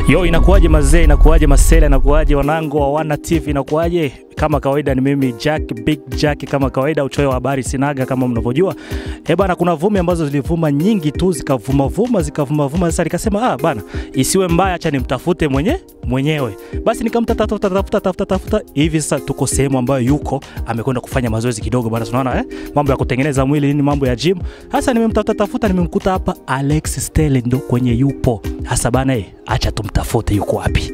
Yo, inakuwaje mazee, inakuwaje masela, inakuwaje wanangu wa Wana TV, inakuwaje? Kama kawaida ni mimi Jack Big Jack, kama kawaida uchoyo wa habari sinaga, kama mnavyojua. Eh bana, kuna vumi ambazo zilivuma nyingi tu zikavuma vuma zikavuma vuma. Sasa nikasema ah bana, isiwe mbaya, acha nimtafute mwenye mwenyewe. Basi nikamtafuta tafuta tafuta tafuta tafuta, hivi sasa tuko sehemu ambayo yuko amekwenda kufanya mazoezi kidogo bana, tunaona eh, mambo ya kutengeneza mwili nini, mambo ya gym. Hasa nimemtafuta tafuta, nimemkuta hapa Alex Stele, ndo kwenye yupo hasa bana. Eh, acha tumtafute, yuko wapi?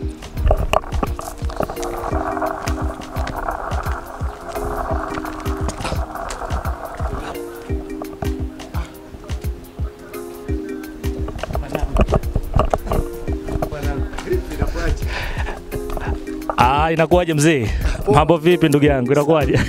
Ah, inakuwaje mzee? Mambo vipi ndugu yangu? Inakuwaje?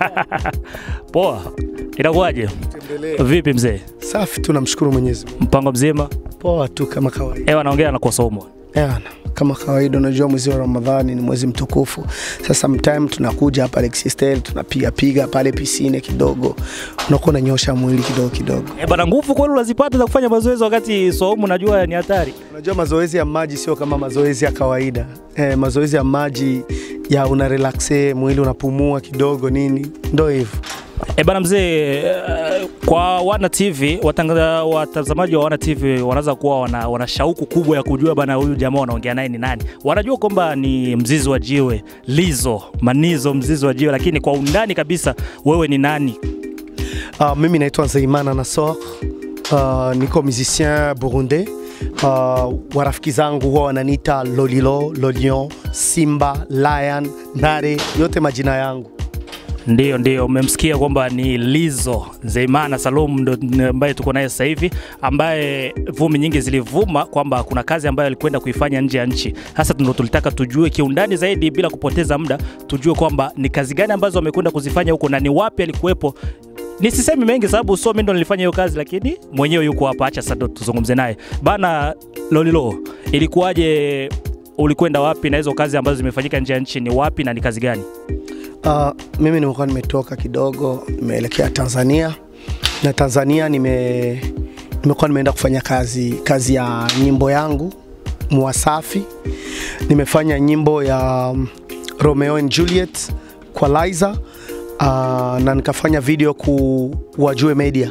Poa. Inakuwaje? Vipi mzee? Safi tu, namshukuru Mwenyezi Mungu. Mpango mzima? Poa tu kama kawaida. Ewa naongea na Kosomo. Yana, kama kawaida, unajua mwezi wa Ramadhani ni mwezi mtukufu. Sasa sometime tunakuja hapa Lexistel tunapiga piga pale pisine kidogo, unakuwa unanyosha mwili kidogo kidogo. Eh bana, nguvu kweli unazipata za kufanya mazoezi wakati saumu, najua ni hatari. Unajua mazoezi ya maji sio kama mazoezi ya kawaida. Eh, mazoezi ya maji ya una relaxe mwili unapumua kidogo nini, ndo hivyo. Eh bana mzee, eh, kwa Wana TV watanga- watazamaji wa Wana TV wanaweza kuwa wana, wana shauku kubwa ya kujua bana, huyu jamaa wanaongea naye ni nani. Wanajua kwamba ni mzizi wa jiwe, Lizo Manizo, mzizi wa jiwe, lakini kwa undani kabisa, wewe ni nani? Uh, mimi naitwa Nzeimana Nassor. Uh, niko musicien burundais. Uh, warafiki zangu huwa wananiita Lolilo, Lolion, Simba, Lion, Nare, yote majina yangu. Ndio, ndio, umemsikia kwamba ni Lizo Nzeimana Salum ndo n- ambaye tuko naye sasa hivi, ambaye vumi nyingi zilivuma kwamba kuna kazi ambayo alikwenda kuifanya nje ya nchi. Hasa ndo tulitaka tujue kiundani zaidi, bila kupoteza muda, tujue kwamba ni kazi gani ambazo amekwenda kuzifanya huko na ni wapi alikuwepo. Nisisemi mengi sababu so mimi ndo nilifanya hiyo kazi, lakini mwenyewe yuko hapa. Acha sasa ndo tuzungumze naye bana. Lolilo, ilikuwaje? Ulikwenda wapi na hizo kazi ambazo zimefanyika nje ya nchi ni wapi na ni kazi gani? Uh, mimi nimekuwa nimetoka kidogo, nimeelekea Tanzania na Tanzania nime nimekuwa nimeenda kufanya kazi kazi ya nyimbo yangu Mwasafi. Nimefanya nyimbo ya um, Romeo and Juliet kwa Liza uh, na nikafanya video ku Wajue Media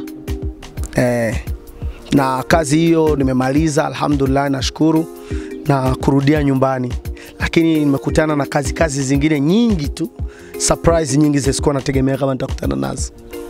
eh, na kazi hiyo nimemaliza, alhamdulillah, nashukuru na kurudia nyumbani, lakini nimekutana na kazi kazi zingine nyingi tu, surprise nyingi zisikuwa nategemea kama nitakutana nazo.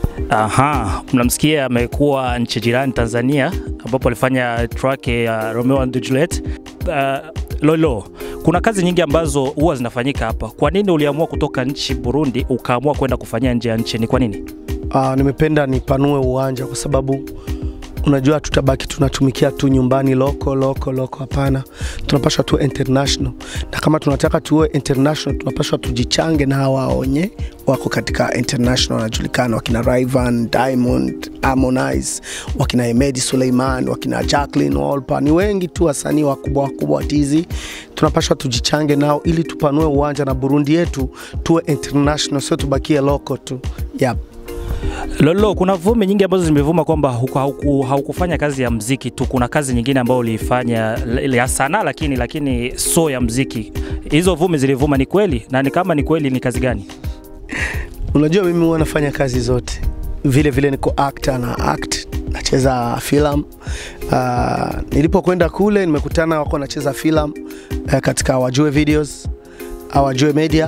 Aha, mnamsikia amekuwa nchi jirani Tanzania, ambapo alifanya track ya Romeo and Juliet. Uh, Lolo, kuna kazi nyingi ambazo huwa zinafanyika hapa. Kwa nini uliamua kutoka nchi Burundi ukaamua kwenda kufanyia nje ya nchi? Ni kwa nini? Uh, nimependa nipanue uwanja kwa sababu unajua tutabaki tunatumikia tu nyumbani loko loko loko, hapana. Tunapaswa tu international, na kama tunataka tuwe international tunapaswa tujichange na hawa wenye wako katika international wanajulikana, wakina Rayvanny, Diamond, Harmonize, wakina Hemedi Suleiman, wakina Jacqueline Wolper, ni wengi tu wasanii wakubwa wakubwa wa tizi. Tunapaswa tujichange nao ili tupanue uwanja na Burundi yetu tuwe international, sio tubakie loko tu. Yep. Lolo, kuna vumi nyingi ambazo zimevuma kwamba huku- hauku- haukufanya kazi ya mziki tu, kuna kazi nyingine ambayo uliifanya l- ya sanaa, lakini lakini so ya mziki. Hizo vumi zilivuma, ni kweli? Na ni kama ni kweli, ni kazi gani? Unajua mimi huwa nafanya kazi zote, vile vile niko actor na act, nacheza filamu. Uh, nilipokwenda kule nimekutana wako nacheza filamu uh, katika Wajue Videos, uh, Wajue Media.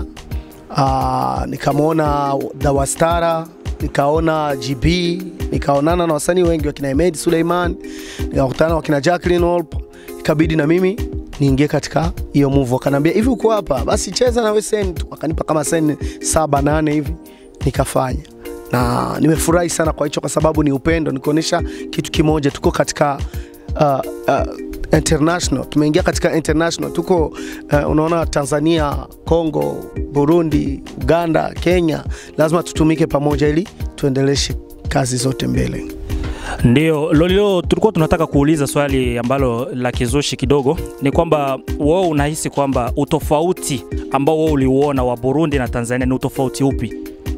Uh, nikamwona Dawastara, nikaona GB, nikaonana na wasanii wengi wakina Hemedi Suleiman, nikakutana na wakina Jacqueline Wolper, ikabidi na mimi niingie katika hiyo move. Wakaniambia hivi, uko hapa basi cheza na wewe send tu, wakanipa kama send saba nane hivi, nikafanya na nimefurahi sana kwa hicho, kwa sababu ni upendo, nikuonyesha kitu kimoja, tuko katika uh, uh, international, tumeingia katika international, tuko uh, unaona Tanzania, Congo, Burundi, Uganda, Kenya, lazima tutumike pamoja ili tuendeleshe kazi zote mbele. Ndio Lolilo, tulikuwa tunataka kuuliza swali ambalo la kizushi kidogo, ni kwamba wewe unahisi kwamba utofauti ambao wewe uliuona wa Burundi na Tanzania ni utofauti upi?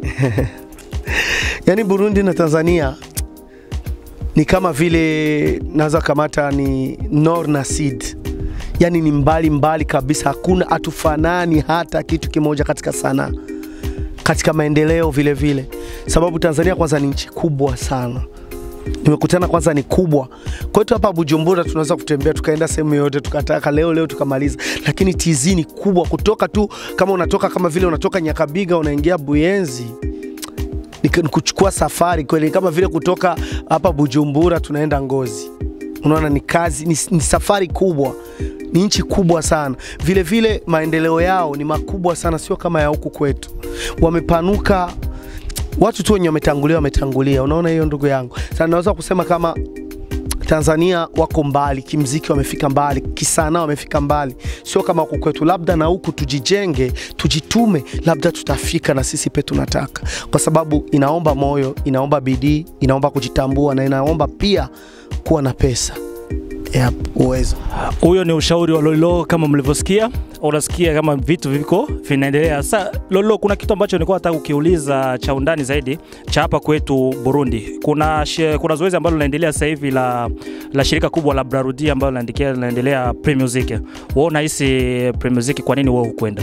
Yaani Burundi na Tanzania ni kama vile naweza kamata ni nor na sid yani ni mbali mbali kabisa, hakuna hatufanani hata kitu kimoja katika sanaa, katika maendeleo vile vile, sababu Tanzania kwanza ni nchi kubwa sana nimekutana kwanza ni kubwa kwetu hapa Bujumbura, tunaweza kutembea tukaenda sehemu yoyote tukataka leo leo tukamaliza, lakini TZ ni kubwa. Kutoka tu kama unatoka kama vile unatoka Nyakabiga unaingia Buyenzi ni ni kuchukua safari kweli, kama vile kutoka hapa Bujumbura tunaenda Ngozi. Unaona, ni kazi ni, ni safari kubwa, ni nchi kubwa sana. Vile vile maendeleo yao ni makubwa sana, sio kama ya huku kwetu. Wamepanuka watu tu wenye wametangulia wametangulia. Unaona hiyo ndugu yangu, sasa naweza kusema kama Tanzania wako mbali kimziki, wamefika mbali kisanaa, wamefika mbali, sio kama huku kwetu. Labda na huku tujijenge, tujitume, labda tutafika na sisi pe tunataka, kwa sababu inaomba moyo, inaomba bidii, inaomba kujitambua na inaomba pia kuwa na pesa yep, uwezo. Huyo ni ushauri wa Lolilo kama mlivyosikia. Unasikia kama vitu viko vinaendelea. Sasa Lolilo, kuna kitu ambacho nilikuwa nataka kukiuliza cha undani zaidi cha hapa kwetu Burundi. Kuna, she, kuna zoezi ambalo linaendelea sasa hivi la, la shirika kubwa la Brarudi ambalo linaendelea linaendelea Pre Music. Wewe unahisi Pre Music, kwa nini wewe hukwenda?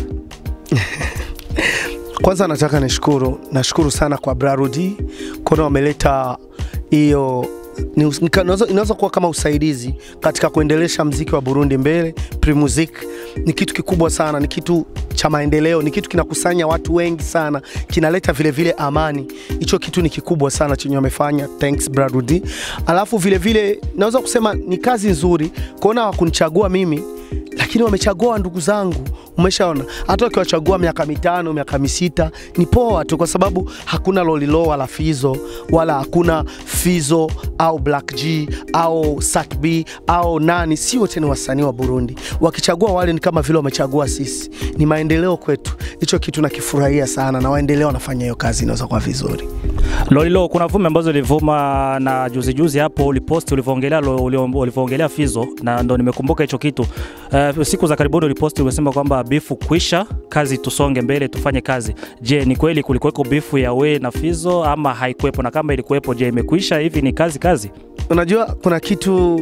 Kwanza nataka nishukuru, nashukuru sana kwa Brarudi kuna wameleta hiyo ni- ni- inaweza inaweza kuwa kama usaidizi katika kuendelesha mziki wa Burundi mbele. Primusic ni kitu kikubwa sana, ni kitu cha maendeleo, ni kitu kinakusanya watu wengi sana, kinaleta vile vile amani. Hicho kitu ni kikubwa sana chenye wamefanya, thanks Brarudi. Alafu vile vile naweza kusema ni kazi nzuri kuona hawakunichagua mimi lakini wamechagua ndugu zangu. Umeshaona, hata wakiwachagua miaka mitano miaka misita ni poa tu, kwa sababu hakuna Lolilo wala Fizo wala hakuna Fizo au Black G au Sak B au nani, si wote ni wasanii wa Burundi. Wakichagua wale ni kama vile wamechagua sisi, ni maendeleo kwetu. Hicho kitu nakifurahia sana, na waendelea wanafanya hiyo kazi, inaweza kuwa vizuri. Lolilo, kuna vumi ambazo ilivuma na juzi juzi hapo uliposti ulivyoongelea lo- ulio- ulivyoongelea Fizo, na ndo nimekumbuka hicho kitu. Uh, siku za karibuni uliposti umesema kwamba bifu kwisha, kazi tusonge mbele, tufanye kazi. Je, ni kweli kulikuweko bifu ya we na Fizo ama haikuwepo? Na kama ilikuwepo, je, imekwisha? Hivi ni kazi kazi? Unajua kuna kitu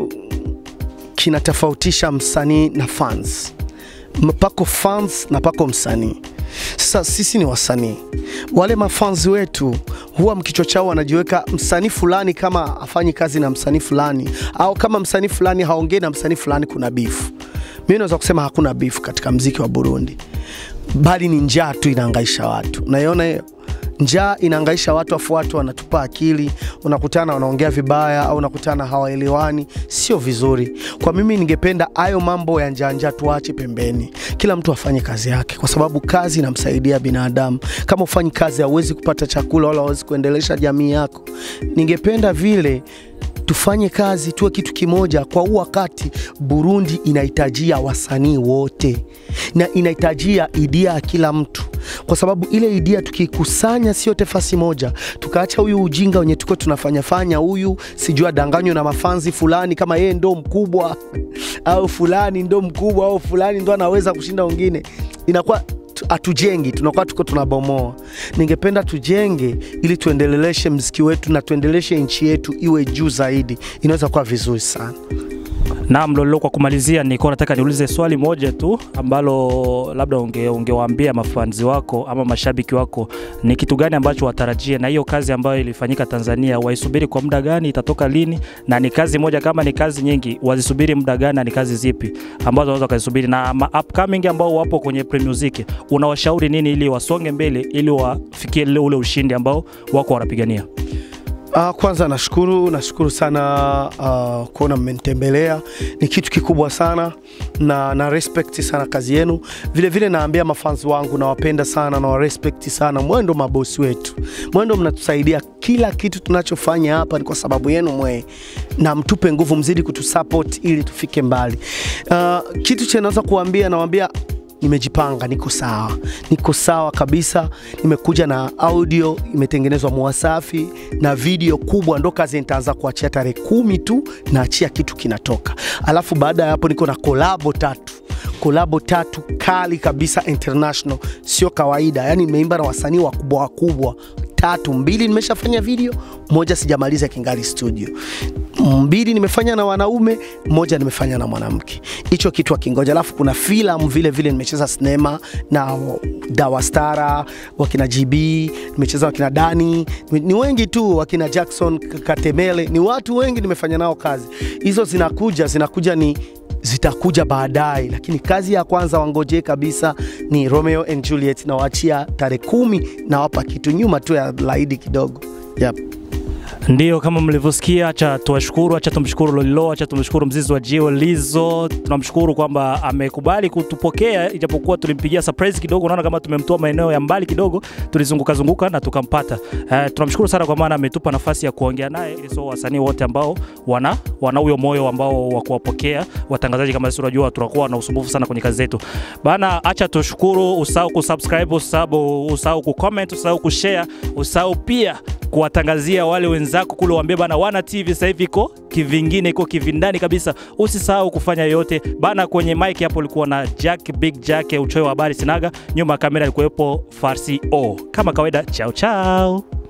kinatofautisha msanii na fans. M- Pako fans na pako msanii. Sasa sisi ni wasanii, wale mafans wetu huwa mkichwa chao wanajiweka msanii fulani kama afanyi kazi na msanii fulani, au kama msanii fulani haongei na msanii fulani, kuna bifu. Mimi naweza kusema hakuna bifu katika mziki wa Burundi, bali ni njaa tu inaangaisha watu. Unaiona hiyo njaa inaangaisha watu, afu watu wanatupa akili, unakutana wanaongea vibaya au unakutana hawaelewani, sio vizuri. Kwa mimi ningependa hayo mambo ya njaa njaa tuache pembeni, kila mtu afanye kazi yake, kwa sababu kazi inamsaidia binadamu. Kama ufanyi kazi, hauwezi kupata chakula wala hauwezi kuendelesha jamii yako. Ningependa vile tufanye kazi, tuwe kitu kimoja. Kwa huu wakati Burundi inahitajia wasanii wote na inahitajia idea ya kila mtu, kwa sababu ile idea tukikusanya, sio tefasi moja, tukaacha huyu ujinga wenye tuko tunafanya fanya, huyu sijui adanganywe na mafanzi fulani kama yeye ndo mkubwa au fulani ndo mkubwa au fulani ndo anaweza kushinda wengine, inakuwa tu- hatujengi, tunakuwa tuko tunabomoa. Ningependa tujenge ili tuendeleshe mziki wetu na tuendeleshe nchi yetu iwe juu zaidi, inaweza kuwa vizuri sana. Naam, Lolilo, kwa kumalizia, nilikuwa nataka niulize swali moja tu ambalo labda unge, ungewaambia mafanzi wako ama mashabiki wako, ni kitu gani ambacho watarajie na hiyo kazi ambayo ilifanyika Tanzania, waisubiri kwa muda gani, itatoka lini, na ni kazi moja kama ni kazi nyingi, wazisubiri muda gani, na ni kazi zipi ambazo wanaweza wakazisubiri, na ma upcoming ambao wapo kwenye Pre Music, unawashauri nini ili wasonge mbele, ili wafikie ule ule ushindi ambao wako wanapigania? Uh, kwanza nashukuru nashukuru sana uh, kuona mmenitembelea, ni kitu kikubwa sana na na respect sana kazi yenu. Vile vile naambia mafans wangu nawapenda sana na warespect sana, mwendo mabosi wetu, mwendo mnatusaidia kila kitu tunachofanya hapa ni kwa sababu yenu mwe, na mtupe nguvu, mzidi kutusupport ili tufike mbali. Uh, kitu cha naweza kuambia nawaambia nimejipanga, niko sawa, niko sawa kabisa. Nimekuja na audio imetengenezwa Mwasafi na video kubwa, ndo kazi nitaanza kuachia tarehe kumi tu, naachia kitu kinatoka. Alafu baada ya hapo niko na kolabo tatu kolabo tatu kali kabisa international, sio kawaida. Yani nimeimba na wasanii wakubwa wakubwa tatu, mbili nimeshafanya video, moja sijamaliza kingali studio, mbili nimefanya na wanaume, moja nimefanya na mwanamke. Hicho kitu akingoja. Alafu kuna filamu vile vile nimecheza sinema na Dawastara, wakina GB, nimecheza wakina Dani, ni wengi tu, wakina Jackson Katemele, ni watu wengi nimefanya nao kazi. Hizo zinakuja zinakuja ni zitakuja baadaye, lakini kazi ya kwanza wangojee kabisa ni Romeo and Juliet, nawaachia tarehe kumi, nawapa kitu nyuma tu ya laidi kidogo yep. Ndio, kama mlivyosikia, acha tuwashukuru, acha tumshukuru Lolilo, acha tumshukuru mzizi wa Jio Lizo. Tunamshukuru kwamba amekubali kutupokea, ijapokuwa tulimpigia surprise kidogo. Unaona kama tumemtoa maeneo ya mbali kidogo, tulizunguka zunguka na tukampata. Uh, tunamshukuru sana kwa maana ametupa nafasi ya kuongea naye, so wasanii wote ambao wana wana huyo moyo ambao wa kuwapokea watangazaji kama sisi, unajua tunakuwa na usumbufu sana kwenye kazi zetu bana. Acha tushukuru, usahau kusubscribe, usahau usahau kucomment, usahau kushare, usahau pia kuwatangazia wale wenzako kule, waambie bana, Wana TV sasa hivi iko kivingine, iko kivindani kabisa. Usisahau kufanya yote bana. Kwenye mic hapo ulikuwa na Jack Big Jack, uchoyo wa habari sinaga. Nyuma ya kamera alikuwepo Farsi O. Kama kawaida, chao chao.